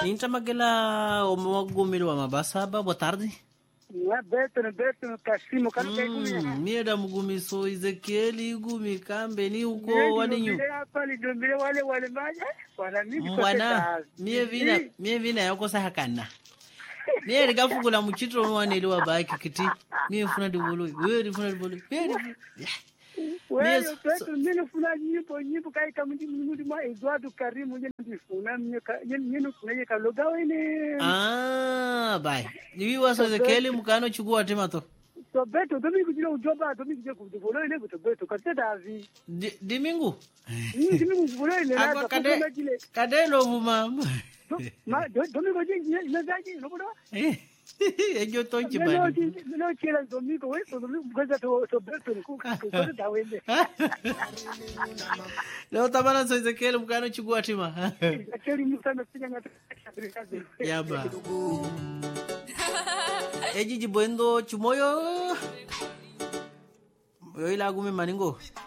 intamagela omwagumilwa mabasaba boa tarde Não é Beto, não é Beto, no Cassimo, cara que é comigo. Mm, mie da mugumiso ezekieli igumi kambe ni uko waninyu hapa nidombele wale wale maja wana mimi mwana mie vina mie vina yakosa hakana mie likafungula muchitro mwaneliwa baki kiti mie funa divoloi wewe rifuna divoloi mie rifuna wewe Yes, Beto mimi funa nyimbo nyimbo kai kama mimi mwa Eduardo Karimu yeye ndifuna mimi yeye kuna kaloga wene ah bai niwiwaso ezekieli mukano chukua timato so Beto domi kujira ujoba domi kujira kudivolo ile kuto Beto kate davi Di- dimingu mimi mimi kudivolo ile Ako na kade kwa kile kadelo vuma ma domi kujira ina zaji no bodo ejo tonchi Melo bani melo chela domi ko wewe domi kuja to to Beto ku ku da wende leo tabana so ezekieli mukano chukua tima Akeli mtana pinya ngata yaba ejiji bwendo chumoyo yo ila gume maningo